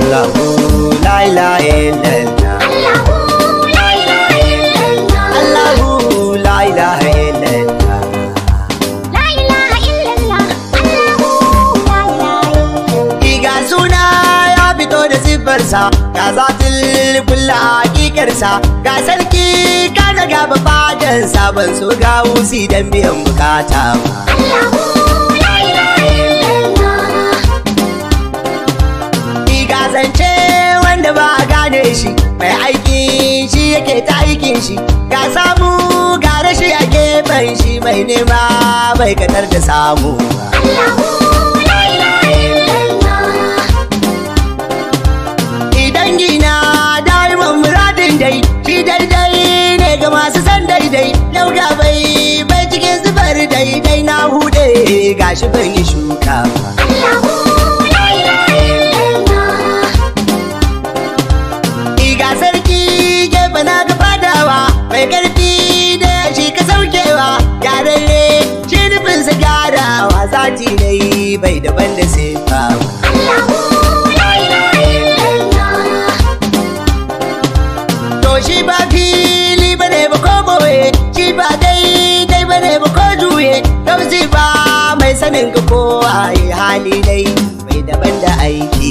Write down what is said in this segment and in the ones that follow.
Allahu la ilaha illallah Allahu la ilaha illallah Iga suna ya fito da siffarsa ga zatul kulla hakikarsa ga sarki ka daga babadansa ban so ga wusi dan biyan bukata ba Iga zance wanda ba a gane shi mai aiki shi yake ta aikin shi ga samu ga rashi a gefen shi mai nema bai kadar da samu ba Idan gina daiman muradin dai shi daidai ne ga masu san daidai yau ga bai bai cikin zubar daidai na hude gashi ban yi shuka ba Iga sarki gefe na ga fadawa mai karfi da shi ka saukewa gyararre shi nufinsa gyarawa zati dai bai daban da sefa ba To shi ba fili ba ne ba ko boye shi ba daidai ba ne ba ko juye Kauzi ba mai sanin ka ko waye hali dai bai daban da aiki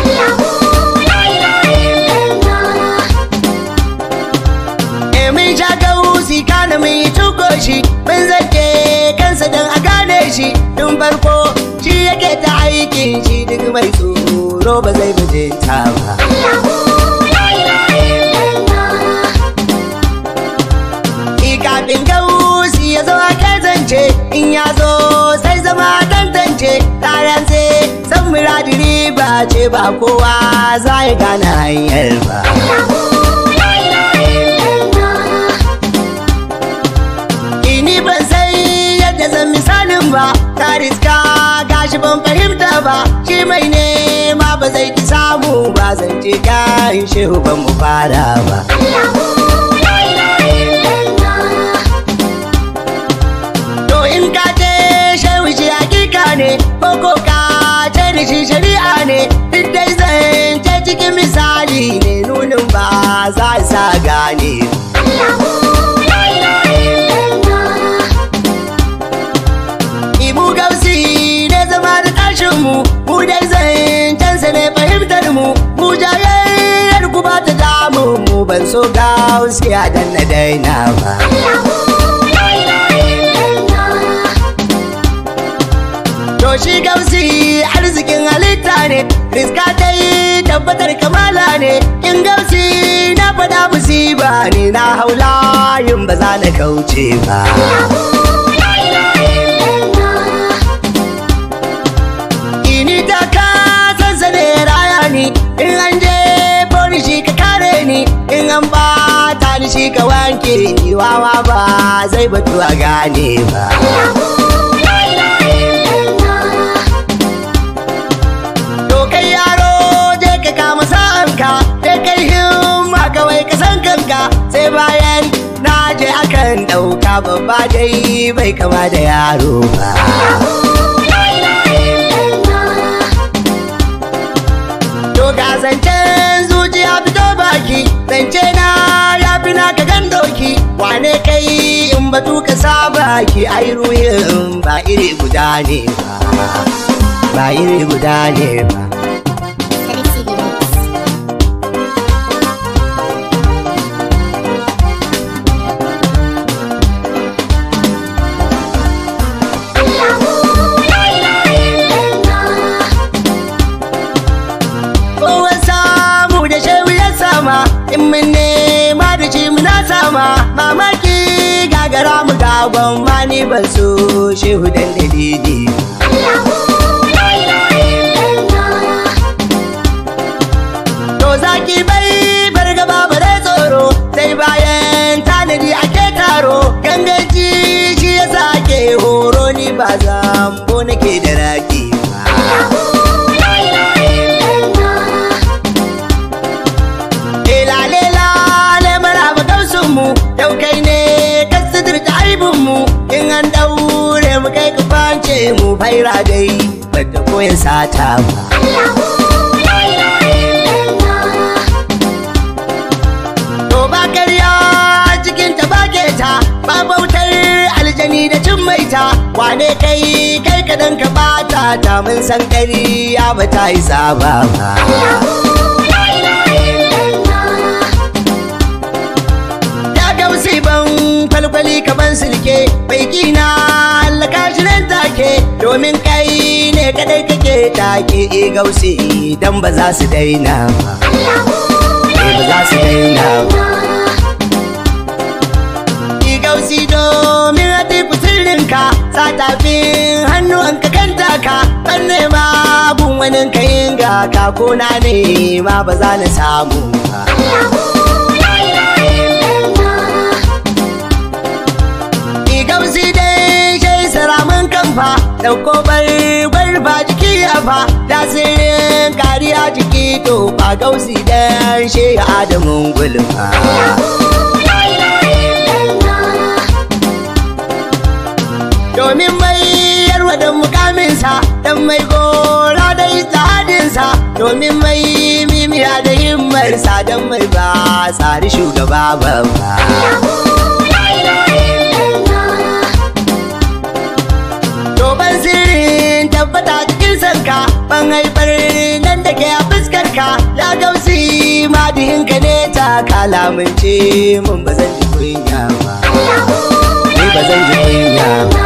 E mun sha gausi kana mun yi tuko shi mun zake kansa don a gane shi tun farko shi yake ta aikin shi duk mai tsoro ba zai bajinta ba Ki kafin gausi ya zo ake zance in ya zo sai zama tantance tayan sai san muradi riba ce ba kowa za ya gane hanyar ba Ini ban san yadda zan misalin ba ta riska gashi ban fahimta ba shi mai nema ba zai ki samu ba zan ce kan shehu ban mu fara ba To in ka ce shehu shi hakika ne ko ko ka ce da shi shari'a ne duk dai zan ce cikin misali ne nunin ba za sa gane Ibu gausi ne zama da tashin mu mu dai zancensa ne fahimtar mu mu jayayyar ku ba ta damun mu ban so gausi a danna daina ba To shi gausi arzikin halitta ne, riska ta yi tabbatar kamala ne, in gausi na faɗa musiba ne na haula yin ba za na kauce ba. Ini ta kasansa ne raya ni, in an je boni shi ka kare ni, in an bata ni shi ka wanke ni wawa ba zai batu a gane ba. To kai yaro je ka kama sa'anka sai kai himma kawai ka san kanka sai bayan na je akan ɗauka babba dai bai kama da yaro ba. To ga zancen zuciya fito baki zance na ya fi naka gan doki wane kai in batu ka saba ki ai ruhin ba iri guda ne ba. Ba iri guda ne ba. Kowa samu da shehu ya sama in mun nema da shi muna sama mamaki gagara mu gagon ma ni ban so shehu dan dalili to zaki bai bar gaba bare tsoro sai bayan tanadi ake taro gangaji shi ya sake horo ni ba zambo nake da raki ba Lale lale maraba gausun mu yau kai ne ka suturta aibin mu in an daure mu kai ka fance mu faira dai bata koyan sata ba wane kai kai kadan ka bata ta mun san ƙarya ba ta yi saba ba ya gausi ban kwalkwali kaman silke bai kina allaka shi nan take domin kai ne kadai kake take gausi dan ba za su daina ba Eh, ba za su daina ba Ki gausi domin haɗi sirrinka sa tafin hannuwanka kan taka ban nema gun wani kayin ga kako na nema ba za na samu ba Ki gausi dai shai saramin kamfa dauko bar ba jiki a fa tasirin kariya jiki to ba gausi dan shi adamun gulma domin mai yarwa da mukaminsa dan mai gora da istihadinsa domin mai mimiya da himmarsa dan mai ba tsari shugaba babba Doban sirrin tabbata cikin sanka ban haifar nan da ke a fuskarka ya gausi madihinka ne ta kalamince mun ba zan ji kunya ba ni ba zan ji kunya ba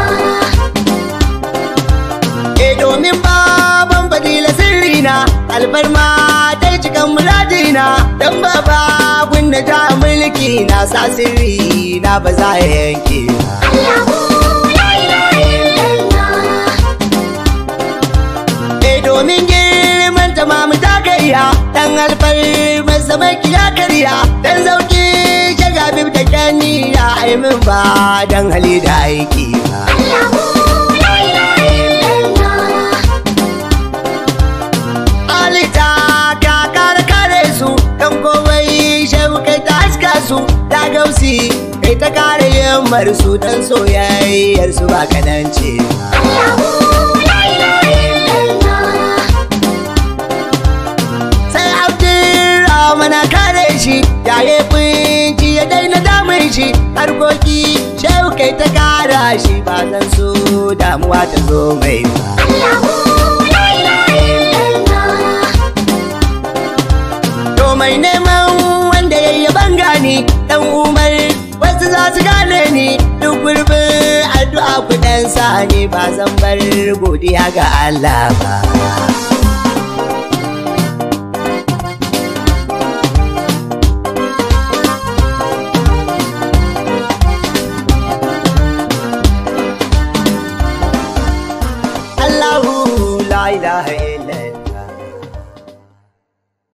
e domin baban fadila sirrina alfarma ta cikan muradina dan baba kunna ta mulki na sa sirri na ba za ya yanke ba E domin girman tamamu ta karya Dan alfar masa maki ya karya Dan zauki shagabib da kyani ya aimin ba Dan hali da aiki ba Alita ka kare kare su Dan komai shehu kai ta haska su Ta gausi kai ta kare yammar su Dan soyayyar su ba kadan ce ba sai abdurrahman na kare shi yaye kunci ya daina damun shi harkoki shehu kai ta kara shi ba zan so damuwa ta zo mai ba to mai neman wanda ya yi bangani dan umar wasu za su gane ni duk gurbin addu'a kudan sa ne ba zan bar godiya ga Allah ba Allahu la ilaha